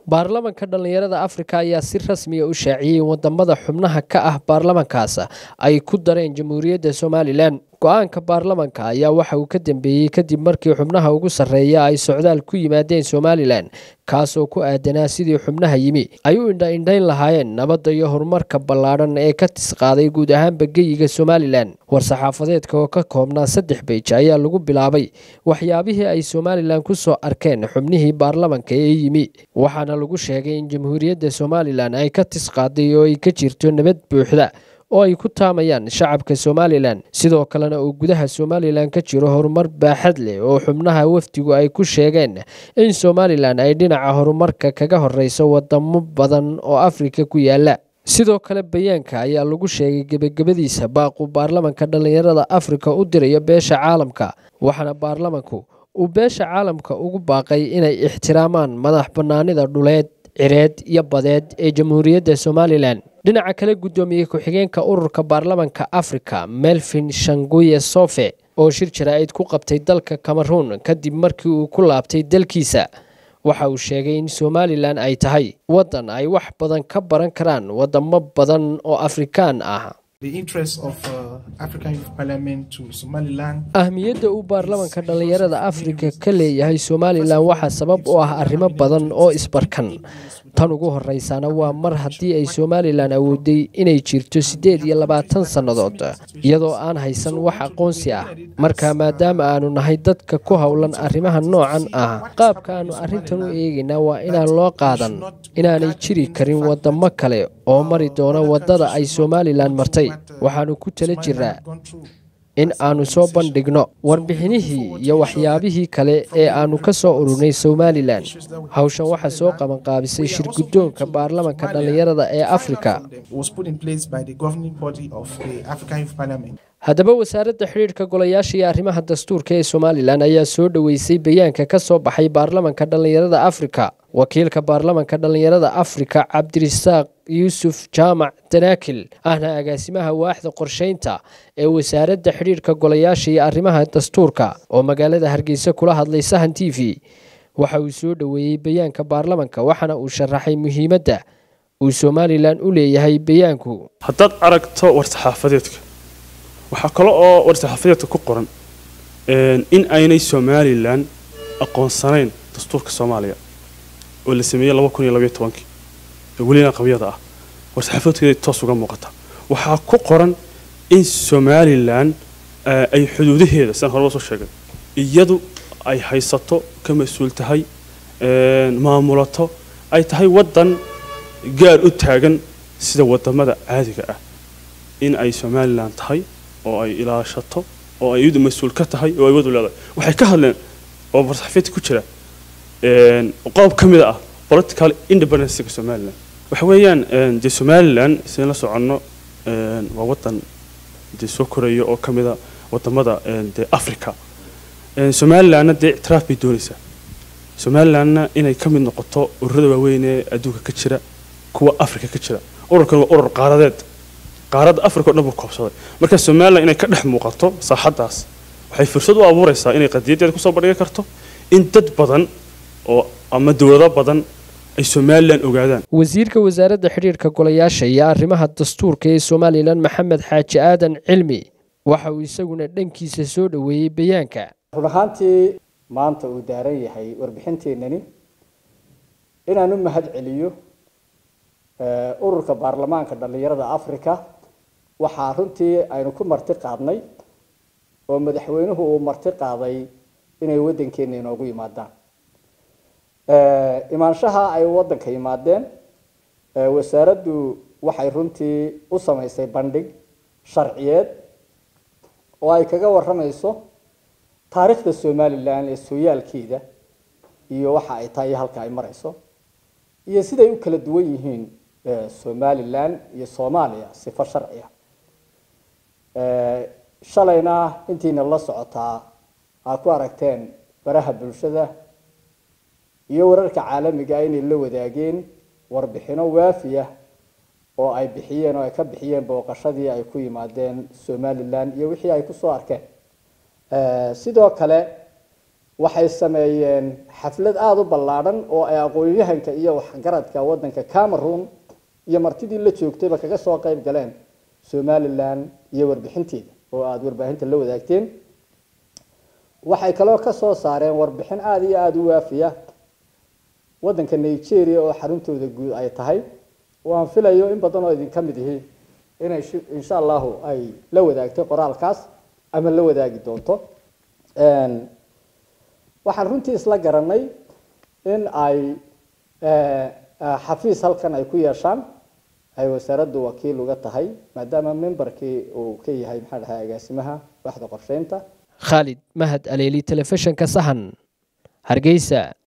baarlamanka dhallinyarada afrika ayaa si rasmiya u shaaciyey wadamada xubnaha ka ah baarlamankaas ay ku dareen jamhuuriyadda somalilan go-aanka baarlamanka ayaa waxa uu ka dambeeyey kadib markii xubnaha ugu sarreeya ay socdaal ku yimaadeen somalilan kaasoo ku aadanaa sidii xubnaha yimi ay u indha-indhayn lahaayeen nabadda iyo horumarka ballaadhan ee ka tisqaaday guud ahaanba geyiga somalilan war-saxaafadeedka oo ka koobnaa saddex beej ayaa lagu bilaabay waxyaabihii ay somalilan ku soo arkeen xubnihii baarlamanka ee yimi waxaana lagu sheegay in jamhuuriyadda somalilan ay ka tisqaaday oo ay ka jirto nabad buuxda oo ay ku taamayaan shacabka somalilan sidoo kalena uu gudaha somalilan ka jiro horumar baaxad leh oo xubnaha wafdigu ay ku sheegeen in somalilan ay dhinaca horumarka kaga horeyso wadamo badan oo afrika ku yaala sidoo kale bayaanka ayaa lagu sheegay gebagabadiisa baaqu baarlamanka dhallinyarada afrika u dirayo beesha caalamka waxaana baarlamanku uu beesha caalamka ugu baaqay inay ixtiraamaan madax bannaanida dhuleed cireed iyo badeed ee jamhuuriyadda somalilan dhinaca kale guddoomiye ku-xigeenka ururka baarlamanka afrika melvin shanguye sofe oo shir jaraa'id ku qabtay dalka cameroon kadib markii uu ku laabtay dalkiisa waxa uu sheegay in somalilan ay tahay waddan ay wax badan ka baran karaan wadamo badan oo afrikaan ah ahmiyadda uu baarlamanka dhallinyarada afrika ka leeyahay somalilan waxaa sabab u ah arrimo badan oo isbarkan tan ugu horeysaana waa mar haddii ay somalilan awooday inay jirto siddeed iyo labaatan sannadood iyadoo aan haysan wax aqoonsi ah marka maadaama aanu nahay dadka ku howlan arrimaha noocan ah qaabka aanu arrintan u eegaynaa waa inaan loo qaadan inaanay jiri karin wadamo kale oo mari doona waddada ay somalilan martay waxaanu ku tala jiraa in aanu soo bandhigno warbixinihii iyo waxyaabihii kale ee aanu ka soo ururnay somalilan hawshan waxaa soo qabanqaabisay shir guddoonka baarlamanka dhallinyarada ee afrika haddaba wasaaradda xidhiidhka golayaasha iyo arrimaha dastuurka ee somalilan ayaa soo dhoweysay bayaanka ka soo baxay baarlamanka dhallinyarada afrika wakiilka baarlamanka dhallinyarada afrika cabdirisaaq yuusuf jaamac danaakil ahna agaasimaha waaxda qorsheynta ee wasaaradda xidhiidhka golayaasha iyo arrimaha dastuurka oo magaalada hargeysa kula hadlay sahan t v waxa uu soo dhoweeyey bayaanka baarlamanka waxaana uu sharaxay muhiimadda uu somalilan u leeyahay bayaanku haddaad aragto war-saxaafadeedka waxaa kale oo war-saxaafadeedka ku qoran in aynay somalilan aqoonsanayn dastuurka soomaaliya oo la sameeyey laba kun iyo labaiyo tobankii oo welina qabyada ah war-saxaafadeedkeeda toos uga muuqata waxaa ku qoran in somalilan ay xuduudaheeda sidaan horeba soo sheegay iyadu ay haysato ka mas-uul tahay maamulato ay tahay waddan gaar u taagan sida wadamada caadiga ah in ay somalilan tahay oo ay ilaashato oo ay iyadu mas-uul ka tahay oo ay wadu leedahay waxay ka hadleen oo warsaxafiidka ku jira qodob ka mid ah political independencega somalilan waxa weeyaan dee somalilan sidayn la soconno waa waddan dee soo koraya oo ka mid a wadamada dee africa somalilanna dee ictiraaf bay doonaysaa somalilanna inay ka mid noqoto ururada waaweyn ee adduunka ka jira kuwa africa ka jira ururkan waa urur qaaradeed qaaradda africa o dhan buu koobsaday marka somalilan inay ka dhex muuqato saaxaddaas waxay fursad u abuuraysaa inay qadiyadeeda kusoo bandhigi karto in dad badan oo ama dowlado badan ay somalilan ogaadaan wasiirka wasaaradda xidhiidhka golayaasha iyo arrimaha dastuurka ee somalilan maxamed xaaji aadan cilmi waxa uu isaguna dhankiisa soo dhoweeyey bayaanka run ahaantii maanta uu daaran yahay warbixinteennani inaan u mahad celiyo ururka baarlamaanka dhallinyarada africa waxaa runtii aynu ku marti qaadnay oo madaxweynuhu uu marti qaaday inay waddankeena inoogu yimaadaan imaanshaha ay waddanka yimaadeen wasaaraddu waxay runtii u samaysay bandhig sharciyeed oo ay kaga waramayso taariikhda somalilan ee sooyaalkeeda iyo waxa ay tahay iyo halka ay marayso iyo siday u kala duwan yihiin somalilan iyo soomaaliya sifo sharciya shalayna intiina la socotaa aa ku aragteen baraha bulshada iyo wararka caalamiga ah inay la wadaageen warbixino waafiya oo ay bixiyeen oo ay ka bixiyeen booqashadii ay ku yimaadeen somalilan iyo wixii ay kusoo arkeen sidoo kale waxay sameeyeen xaflad aada u ballaadhan oo ay aqoon-yahanka iyo waxgaradka waddanka cameroon iyo martidii la joogtayba kaga soo qayb galeen somalilan iyo warbixinteeda oo aada warbaahinta la wadaagteen waxay kaloo ka soo saareen warbixin aada iyo aada u waafiya waddanka nigeria oo xaruntooda guud ay tahay oo aan filayo in badan oo idinka mid ihi inay insha allahu ay la wadaagtay qoraalkaas ama la wadaagi doonto waxaan runtii isla garanay in ay xafiis halkan ay ku yeeshaan ay wasaaraddu wakiil uga tahay maadaama memberkii uu ka yahay maxaa dhahay agaasimaha waxda qorsheynta khaalid mahad aleeli telefishinka sahan hargeysa